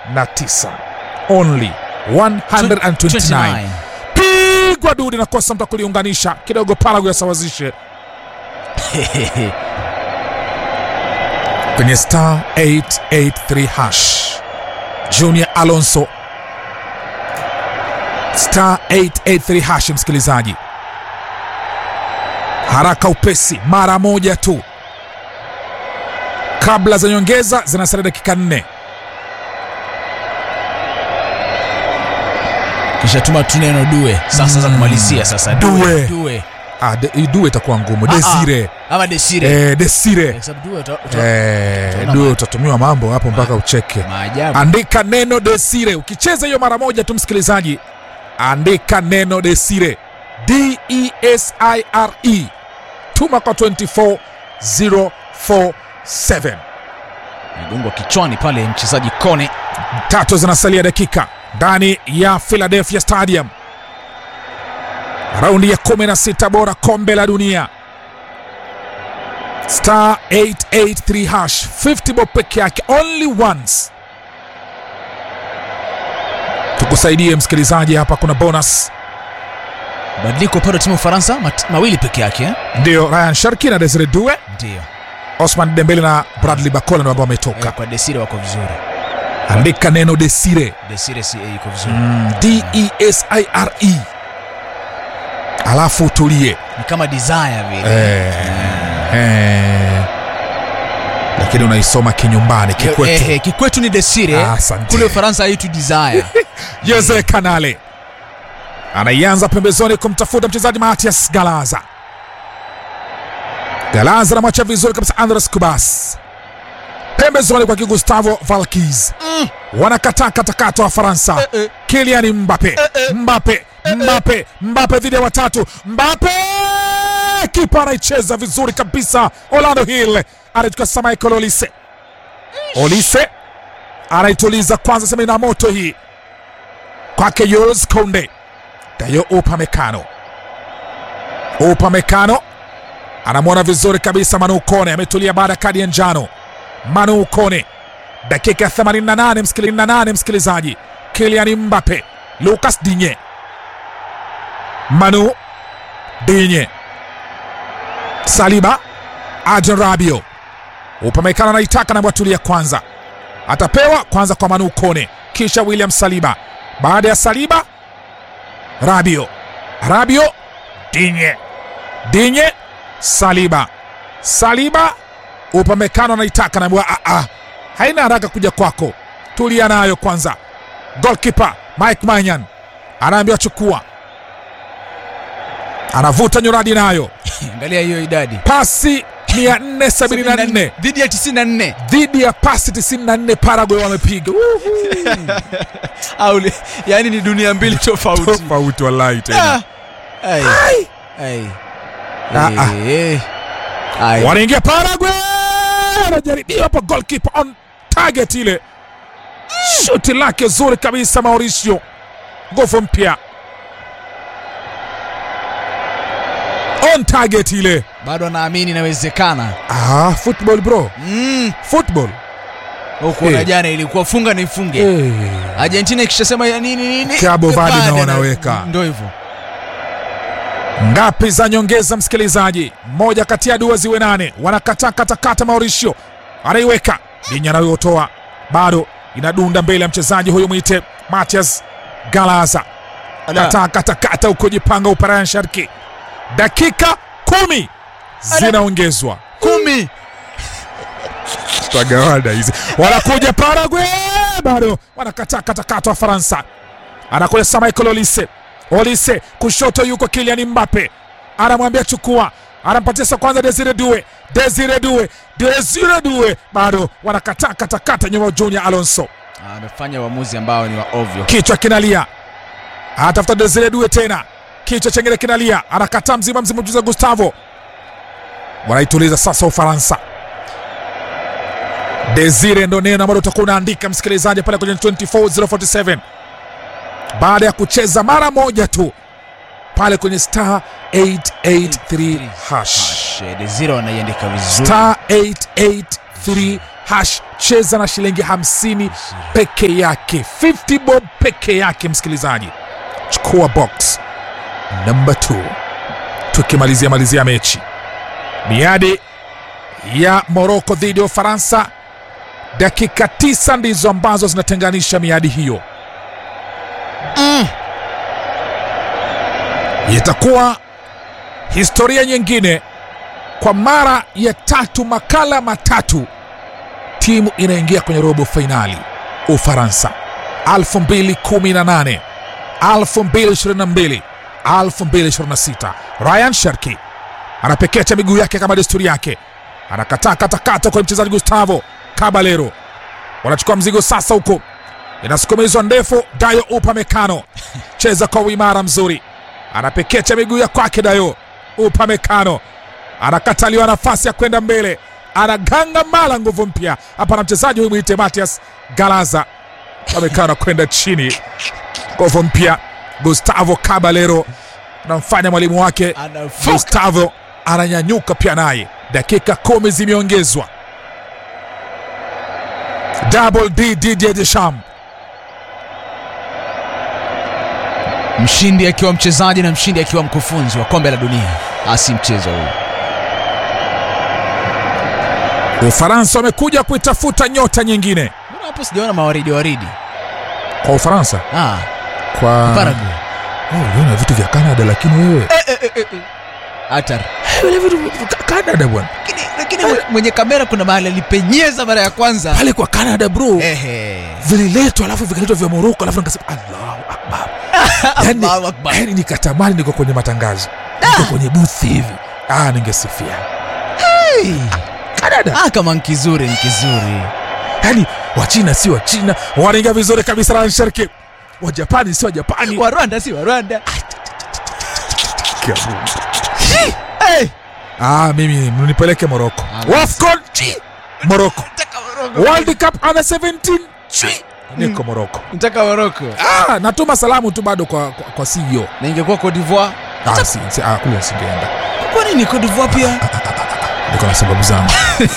129 only 129 pigwa dudi na kosa mtu kuliunganisha kidogo Paraguay asawazishe kwenye star 883 hash Junior Alonso star 883 hash, msikilizaji, haraka upesi, mara moja tu kabla za nyongeza, zinasalia dakika nne. kisha tuma tu neno due sasa za kumalizia sasa Due. due Ah, de, due itakuwa ngumu. Ah, ah. Desire ama desire eh, Desire Kwa sababu due uta- uta- eh, utaona due ma- utatumiwa mambo hapo mpaka ucheke. maajabu Andika neno Desire. Ukicheza hiyo mara moja tu, msikilizaji, andika neno Desire, D E S I R E, tuma kwa 24047. mgongo kichwani pale mchezaji kone Tatu zinasalia dakika ndani ya Philadelphia Stadium, raundi ya 16 bora kombe la dunia. Star 883 hash 50 bob peke yake, only once. Tukusaidie msikilizaji, hapa kuna bonus badiliko pale timu ya Ufaransa mat- mawili peke yake eh? ndio Ryan Sharki na Desire Due, ndio Osman Dembele na Bradley Bakola ndio ambao wametoka. Eh, kwa desire wako vizuri Andika neno Desire desire si yuko vizuri mm, D E S I R E, alafu utulie ni kama desire vile eh, eh, lakini unaisoma kinyumbani kikwetu. Eh, eh, kikwetu ni desire Ah, asante. kule Ufaransa haitu desire Jose Kanale anaianza pembezoni kumtafuta mchezaji Matias Galaza. Galaza anamwacha vizuri kabisa Andres Kubas pembezoni kwa Gustavo Valkis Mm. wanakataa katakata wa Faransa. Eh, eh. Kylian Mbappe Mbappe Mbappe Mbappe dhidi ya watatu Mbappe kipa anaicheza vizuri kabisa. Orlando Hill anachukua sasa Michael Olise Olise anaituliza kwanza, sema ina moto hii kwake Jules Kounde. Dayo Upamecano, Upamecano anamwona vizuri kabisa Manu Kone, ametulia baada ya kadi ya njano. Manu Kone, dakika ya 88 msikili- 88 msikilizaji. Kylian Mbappe, Lucas Digne, Manu Digne, Saliba, Adrien Rabiot. Upamecano anaitaka na bwatulia kwanza atapewa kwanza kwa Manu Kone, kisha William Saliba. Baada ya Saliba, Rabio, Rabio, Dinye, Dinye, Saliba, Saliba. Upamecano anaitaka naambiwa, "Ah, ah, haina haraka kuja kwako, tulia nayo kwanza. Goalkeeper Mike Manyan anaambiwa chukua, anavuta nyuradi nayo, angalia hiyo idadi pasi 474 dhidi ya 94 dhidi ya pasi 94 Paraguay wamepiga au li- yani ni dunia mbili tofauti tofauti wallahi tena. Ah. Ai. Ai. Ah, ah. Eh. Ai. Wanaingia Paraguay, anajaribiwa hapa, goalkeeper on target, ile shuti lake zuri kabisa Mauricio, nguvu mpya on target ile. bado anaamini inawezekana Ah, football bro, mm. football huku Eh. na jana ilikuwa funga ni funge eh. Argentina ikishasema ya nini nini Cabo Verde Verde na na- wanaweka. ndio hivyo ngapi za nyongeza msikilizaji moja kati ya dua ziwe nane wanakataa katakata mauricio anaiweka dinya anayotoa bado inadunda mbele ya mchezaji huyu mwite matias galaza Ala. kataa katakata huko jipanga uparayan sharki dakika kumi zinaongezwa kumi tagawada hizi wanakuja Paraguay bado wanakataa katakata wa Faransa anakuja sasa Michael Olise Olise kushoto yuko Kylian Mbappe anamwambia chukua anampatia sasa kwanza Desire Due Desire Due Desire Due bado wanakataa katakata nyuma Junior Alonso Ah, amefanya uamuzi ambao ni wa ovyo kichwa kinalia atafuta Desire Due tena kichwa chengine kinalia anakataa mzima mzima mjuza Gustavo wanaituliza sasa Ufaransa Desire ndo neno ambalo utakuwa unaandika msikilizaji pale kwenye 24047 baada ya kucheza mara moja tu pale kwenye star 883 hash Desire anaiandika vizuri star 883 hash cheza na shilingi 50 peke yake 50 bob peke yake msikilizaji chukua box namba 2 tukimalizia malizia mechi miadi ya moroko dhidi ya ufaransa dakika tisa ndizo ambazo zinatenganisha miadi hiyo itakuwa historia nyingine kwa mara ya tatu makala matatu timu inaingia kwenye robo fainali ufaransa 218 222 226 ryan sharki anapekecha miguu yake kama desturi yake anakataa katakata kwa mchezaji gustavo kabalero wanachukua mzigo sasa huko inasukumizwa ndefu dayo upamekano cheza kwa uimara mzuri anapekecha miguu ya kwake dayo upamekano anakataliwa nafasi ya kwenda mbele anaganga mala nguvu mpya hapa na mchezaji huyu mwite matias galaza amekana kwenda chini nguvu mpya gustavo cabalero anamfanya mwalimu wake Anafoka. gustavo ananyanyuka pia naye dakika kumi zimeongezwa double d didier deschamps mshindi akiwa mchezaji na mshindi akiwa mkufunzi wa kombe la dunia asi mchezo huu ufaransa wamekuja kuitafuta nyota nyingine mbona hapo sijaona mawaridi waridi kwa ufaransa ah, kwa Paraguay. Oh, uliona vitu vya canada lakini wewe hatari vile vitu vya canada bwana lakini, lakini mwe- mwenye kamera kuna mahali alipenyeza mara ya kwanza pale kwa canada bro Ehe. vililetwa alafu vikaletwa vya moroko alafu nikasema allahu akbar yani, Allahu Akbar. yani nikatamani niko kwenye matangazo niko kwenye buthi hivi ah, ningesifia Hey. canada ah, kama nkizuri nkizuri yani wachina si wachina wanaingia vizuri kabisa ransharki wajapani si wajapani wa rwanda si wa rwanda hey. ah, mimi mnipeleke moroko Ah, wafcon chi moroko world cup under 17 chi niko moroko ntaka moroko ah, natuma salamu tu bado kwa, kwa, kwa CEO na ingekuwa Cote d'Ivoire ah, si, si, ah, kule singeenda kwa nini Cote d'Ivoire pia niko na sababu zangu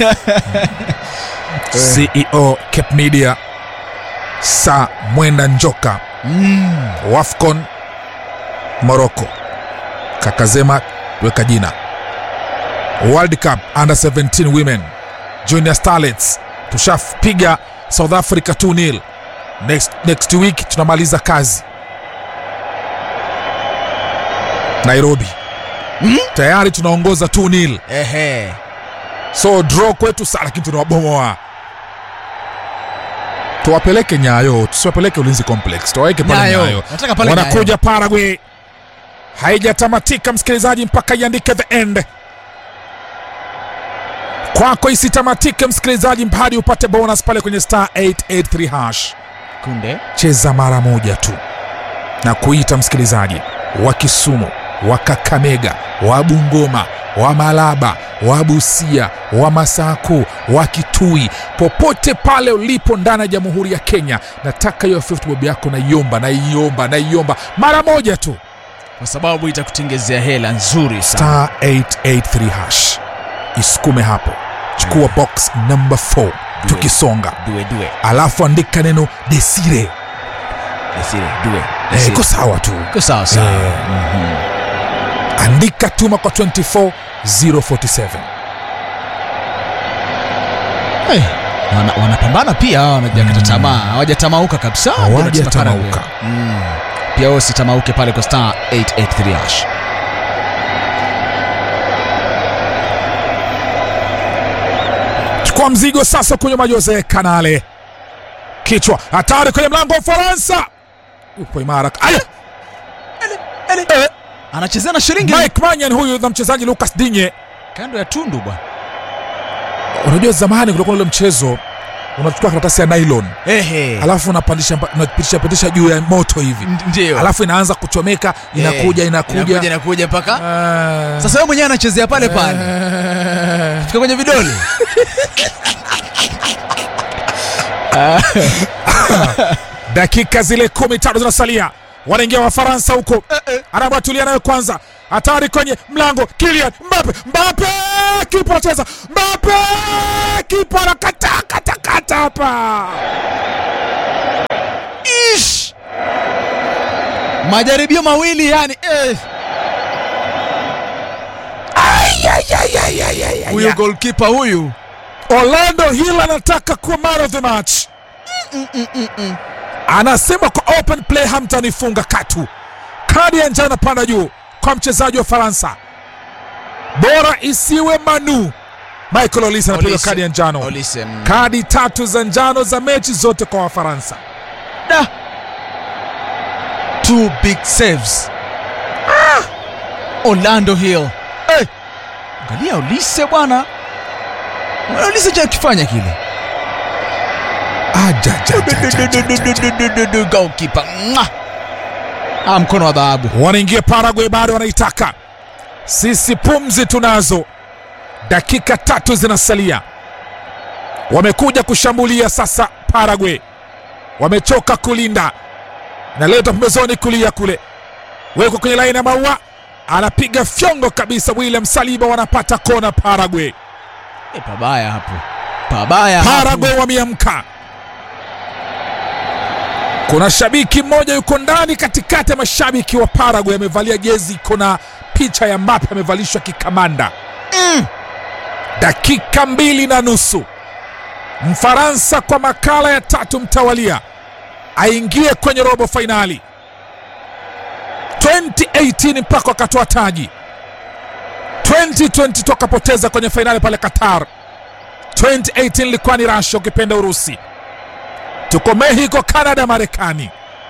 ceo cape media sa mwenda njoka mm. wafcon morocco kakazema weka jina world cup under 17 women junior starlets tushapiga south africa 2 nil next, next week tunamaliza kazi nairobi Mm? tayari tunaongoza 2 nil Ehe. so draw kwetu saa lakini tunawabomoa tuwapeleke nyayo tusiwapeleke ulinzi complex tuwaweke pale Nyayo. nyayo Nataka pale wanakuja paraguay haijatamatika msikilizaji mpaka iandike the end kwako isitamatike msikilizaji hadi upate bonus pale kwenye star 883 hash kunde cheza mara moja tu na kuita msikilizaji wa kisumu wa kakamega wa bungoma wa malaba wa busia wa masaku wa kitui popote pale ulipo ndani ya jamhuri ya kenya nataka hiyo 50 bob yako naiomba naiomba naiomba mara moja tu kwa sababu itakutengezea hela nzuri sana star 883 hash isukume hapo chukua box number 4 tukisonga due due alafu andika neno desire desire due Eh, Desire. iko sawa tu iko sawa sawa Eh. andika tuma kwa 24047 Eh, wana- wanapambana pia hawa wanajakata tamaa hawajatamauka kabisa Hawajatamauka. Paraguay. Mm. pia wewe usitamauke pale kwa star 883 hash chukua mzigo sasa kwenye majose kanale kichwa hatari kwenye mlango wa ufaransa upo imara Aya! Eh, anachezea na shilingi mike manyan huyu na mchezaji lucas dinye kando ya tundu bwana unajua zamani kulikuwa na ule mchezo unachukua karatasi ya nylon ehe alafu unapandisha unapitisha pitisha juu ya moto hivi Ndi- ndio alafu inaanza kuchomeka inakuja Eh, inakuja inakuja inakuja mpaka Ah. sasa wewe mwenyewe anachezea pale pale Eh. fika kwenye vidole dakika zile kumi tatu zinasalia wanaingia wafaransa huko anabatulia nayo kwanza hatari kwenye mlango. Kylian Mbappe, Mbappe kipa anacheza, Mbappe kipa anakata kata kata hapa. Ish! majaribio mawili yani eh. huyu golkipa huyu Orlando Hill anataka kuwa man of the match. Anasema kwa open play hamtanifunga katu. Kadi ya njano panda juu kwa mchezaji wa Faransa, bora isiwe Manu. Michael Olise anapiga Olise. kadi ya njano. Olise, mm. Kadi tatu za njano za mechi zote kwa Wafaransa. Da. Two big saves. Orlando Hill. Eh. Angalia Olise bwana. Mbona Olise cha kifanya kile. Goalkeeper. Mwah. Ah, mkono wa dhahabu. Wanaingia Paraguay, bado wanaitaka. Sisi pumzi tunazo, dakika tatu zinasalia. Wamekuja kushambulia sasa. Paraguay wamechoka kulinda, naleta pembezoni kulia kule, wekwa kwenye laini ya maua, anapiga fyongo kabisa. William Saliba wanapata kona. Paraguay, Eh, pabaya hapo. Pabaya hapo. Paraguay wameamka. Kuna shabiki mmoja yuko ndani katikati ya mashabiki wa Paraguay, amevalia jezi iko na picha ya Mbappe, amevalishwa kikamanda. Dakika mbili na nusu, Mfaransa kwa makala ya tatu mtawalia aingie kwenye robo fainali 2018 mpaka wakatoa taji 2020 tukapoteza kwenye fainali pale Qatar. 2018 ilikuwa ni Russia, ukipenda Urusi. Tuko Mexico, Canada, Marekani.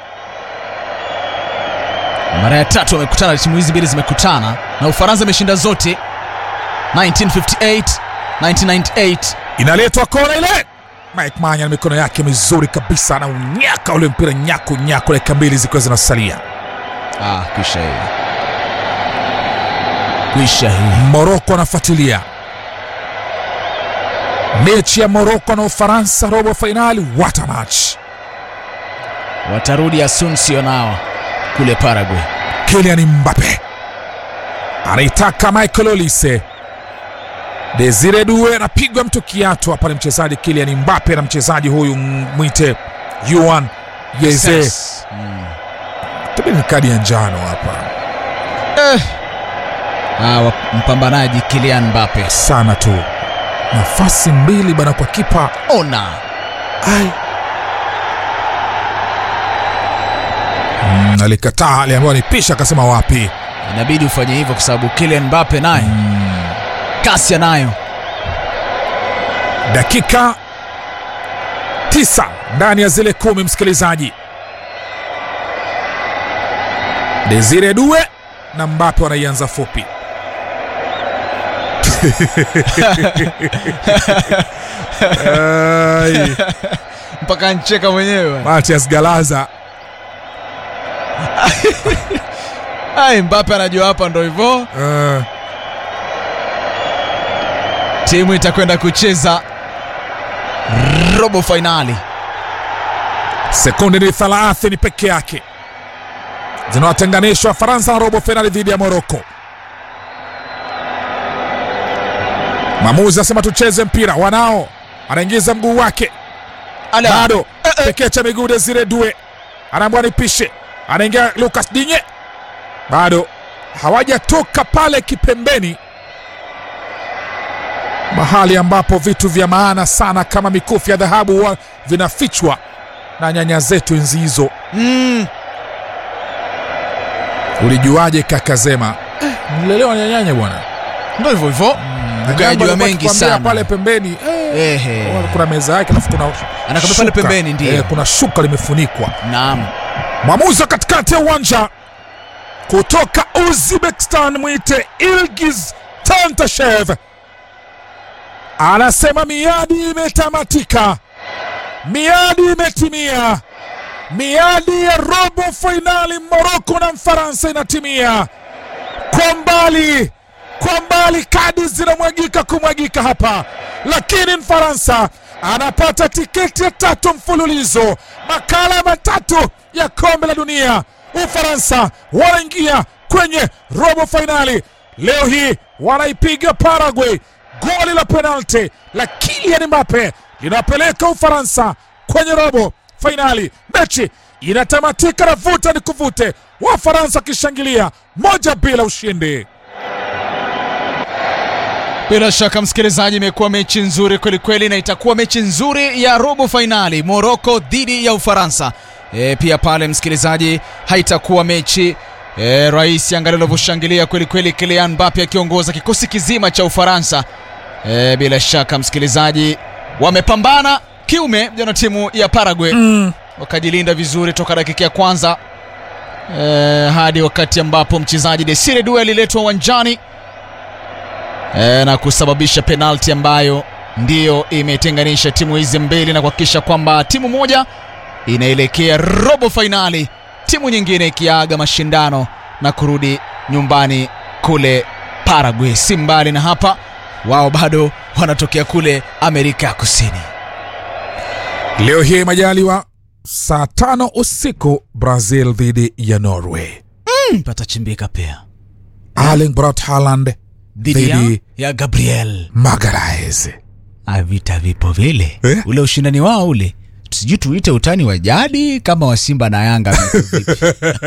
Mara ya tatu wamekutana, timu hizi mbili zimekutana na Ufaransa imeshinda zote 1958, 1998. Inaletwa kona ile, Mike Manya na mikono yake mizuri kabisa, na unyaka ule mpira nyaku nyaku, dakika mbili zikiwa zinasalia. Ah, kwisha hii. Kwisha hii. Moroko anafuatilia mechi ya Moroko na Ufaransa, robo fainali. What a match! Watarudi Asunsio nao kule Paraguay. Kylian Mbappe anaitaka Michael Olise. Desire Due anapigwa mtu kiatu hapa, ni mchezaji Kylian Mbappe na mchezaji huyu mwite Yuan Yeze. Yes. Mm. Tabii ni kadi ya njano hapa Eh. Ah, wa- mpambanaji Kylian Mbappe. sana tu, nafasi mbili bana kwa kipa Ona. Ai. Mm, alikataa, aliambiwa nipisha, akasema wapi. Inabidi ufanye hivyo kwa sababu Kylian Mbappe naye kasi anayo. Dakika tisa ndani ya zile kumi, msikilizaji. Desire Due na Mbappe wanaianza fupi. Ai, Mpaka ncheka mwenyewe. Matias Galaza Ai, Mbappe anajua hapa ndo hivyo. eh, Timu itakwenda kucheza robo fainali. sekunde ni thelathini peke yake zinawatenganisha Faransa na robo fainali dhidi ya Moroko. Mwamuzi asema tucheze mpira, wanao anaingiza mguu wake Ala. bado pekee cha miguu Desire Due anaambwa nipishe, anaingia Lucas Dinye, bado hawajatoka pale kipembeni, mahali ambapo vitu vya maana sana kama mikufu ya dhahabu huwa vinafichwa na nyanya zetu enzi hizo. Mm. Ulijuaje kaka Zema? Eh, nilelewa na nyanya bwana, Ndo hivyo hivyo. Na Ukajua jambo alikuwa mengi akikwambia sana. pale pembeni eh, Ehe. kuna meza yake alafu kuna Anakwambia pale shuka. pembeni, ndiyo. Eh, kuna shuka limefunikwa Naam. Mwamuzi wa katikati ya uwanja kutoka Uzbekistan mwite Ilgiz Tantashev anasema miadi imetamatika, miadi imetimia, miadi ya robo fainali Moroko na Mfaransa inatimia. Kwa mbali, kwa mbali kadi zinamwagika kumwagika hapa, lakini Mfaransa anapata tiketi ya tatu mfululizo, makala matatu ya kombe la dunia. Ufaransa wanaingia kwenye robo fainali. Leo hii wanaipiga Paraguay. Goli la penalti la Kylian Mbappe linapeleka Ufaransa kwenye robo fainali. Mechi inatamatika na vuta ni kuvute, Wafaransa wakishangilia moja bila ushindi. Bila shaka msikilizaji, imekuwa mechi nzuri kwelikweli, na itakuwa mechi nzuri ya robo fainali Moroko dhidi ya Ufaransa. E, pia pale msikilizaji, haitakuwa mechi e, rais angalia alivyoshangilia kwelikweli, Kylian Mbappe akiongoza kikosi kizima cha Ufaransa. E, bila shaka msikilizaji, wamepambana kiume jana timu ya Paraguay Mm. wakajilinda vizuri toka dakika ya kwanza e, hadi wakati ambapo mchezaji Desire Due aliletwa uwanjani e, na kusababisha penalti ambayo ndiyo imetenganisha timu hizi mbili na kuhakikisha kwamba timu moja inaelekea robo fainali, timu nyingine ikiaga mashindano na kurudi nyumbani kule Paraguay. Si mbali na hapa, wao bado wanatokea kule Amerika ya Kusini. Leo hii majaliwa, saa tano usiku Brazil dhidi ya Norway. Mm, patachimbika pia Erling Braut Haaland dhidi ya, dhidi ya Gabriel Magalhaes. Ah, vita vipo vile Eh? ule ushindani wao ule sijui tuite utani wa jadi kama wa Simba na Yanga vipo vipi?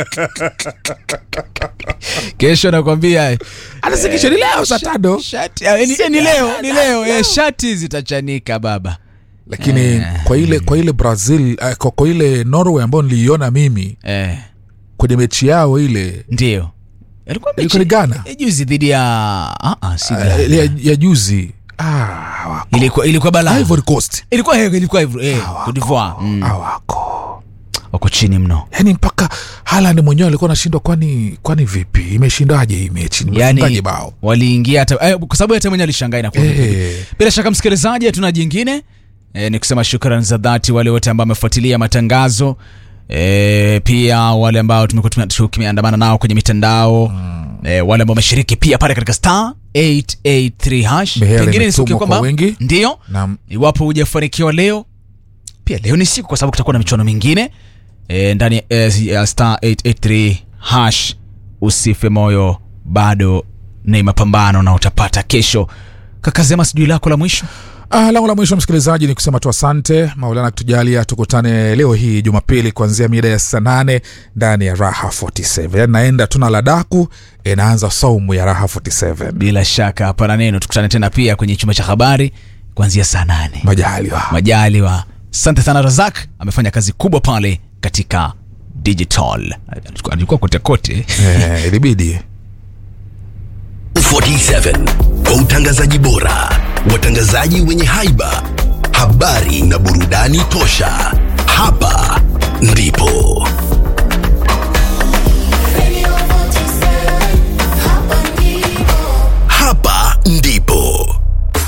kesho nakwambia Anasikisha ni leo saa tano, shati ah, ni, ni leo ni leo eh, shati zitachanika baba lakini kwa ile kwa ile Brazil eh, kwa, kwa ile Norway ambayo niliiona mimi eh, kwenye mechi yao ile ndio ilikuwa mechi ilikuwa ni Ghana eh, juzi dhidi ya ah, ah, si eh, Ghana. ile ya, ya juzi ah, hawako. ilikuwa ilikuwa balaa Ivory Coast ilikuwa eh, ilikuwa hivyo eh, Cote d'Ivoire mm, hawako wako chini mno yaani mpaka Haaland mwenyewe alikuwa anashindwa, kwani kwani vipi, imeshindaje hii mechi, nimefungaje yani bao waliingia hata eh, kwa sababu hata mwenye alishangaa inakuwa vipi. eh, bila shaka msikilizaji hatuna jingine e, ni kusema shukrani za dhati wale wote ambao wamefuatilia matangazo e, pia wale ambao tumekuwa tume- tumeandamana nao kwenye mitandao mm. e, wale ambao wameshiriki pia pale katika star 883 hash Mihela pengine ni siku imetumwa kwa kwamba wingi. ndio na iwapo hujafanikiwa leo pia leo ni siku kwa sababu kutakuwa na michuano mingine e, ndani ya eh, ya star 883 hash usife moyo bado ni mapambano na utapata kesho kakazema sijui lako la mwisho Ah, langu la mwisho msikilizaji ni kusema tu asante Maulana kutujalia tukutane leo hii Jumapili kuanzia mida ya saa nane ndani ya Raha 47. Yaani naenda tuna ladaku inaanza saumu ya Raha 47. bila shaka hapana neno tukutane tena pia kwenye chumba cha habari kuanzia saa nane Majaliwa. majaliwa asante sana razak amefanya kazi kubwa pale katika digital Alikuwa- alikuwa kote kote Eh, ilibidi 47 kwa utangazaji bora, watangazaji wenye haiba, habari na burudani tosha. Hapa ndipo